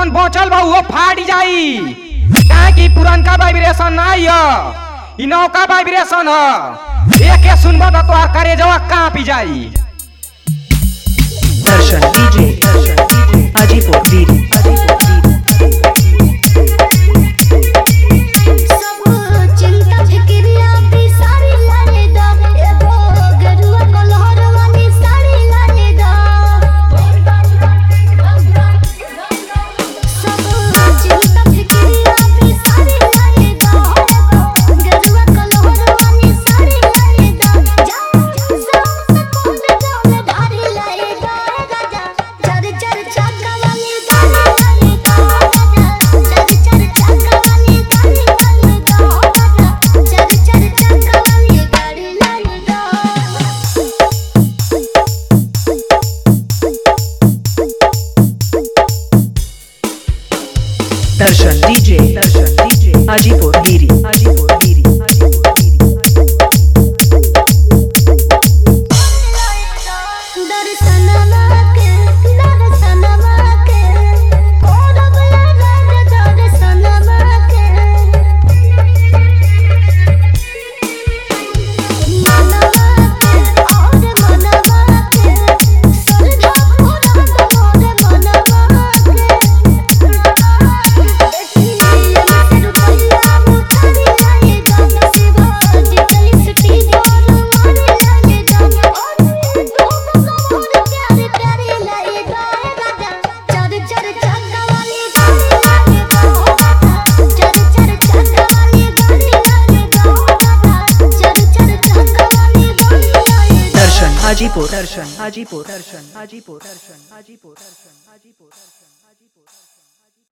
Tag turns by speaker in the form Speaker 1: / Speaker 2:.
Speaker 1: जौन बचल बा उहो फाट जाई काहे कि पुरनका वाइब्रेशन नाही ह इ नौका वाइब्रेशन ह एके सुनबा त तोहार करेजवा कांपी जाई
Speaker 2: दर्शन डीजे दर्शन डीजे हाजीपुर बीरी हाजीपुर बीरी
Speaker 3: सब चिंता फिक्रिया भी सारी लाने दा एगो गरुआ कलहर वाली साड़ी लाने दा सब चिंता फिक्रिया भी सारी लाने दा गरुआ कलहर वाली साड़ी लाने दा जाओ सब कोन जाओ धारी लाए दा राजा चर चर चाका वाली गाड़ी लाने दा राजा चर चर चाका वाली गाड़ी लाने दा राजा चर चर चाका वाली गाड़ी लाने दा
Speaker 2: दर्शन डीजे दर्शन डीजे हाजीपुर बीरी हाजीपुर बीरी हाजीपुर बीरी
Speaker 3: दर्शनमा के दर्शनमा के कोरबला राज दर्शनमा के मनवा के और मनवा के सरधा पूरा मोर मनवा के देखिए से रुपया मुतारी लाए दाम शिवा डिजिटल सिटी जोर मारे लाए दाम और तुम मोर प्यारे प्यारे लाए गाए राजा चर चर चक्का वाली गाड़ी लाए गाओ राजा चर चर चक्का वाली गाड़ी लाए गाओ राजा चर चर चक्का वाली गाड़ी लाए
Speaker 2: दर्शन हाजीपुर दर्शन हाजीपुर दर्शन हाजीपुर दर्शन हाजीपुर दर्शन हाजीपुर दर्शन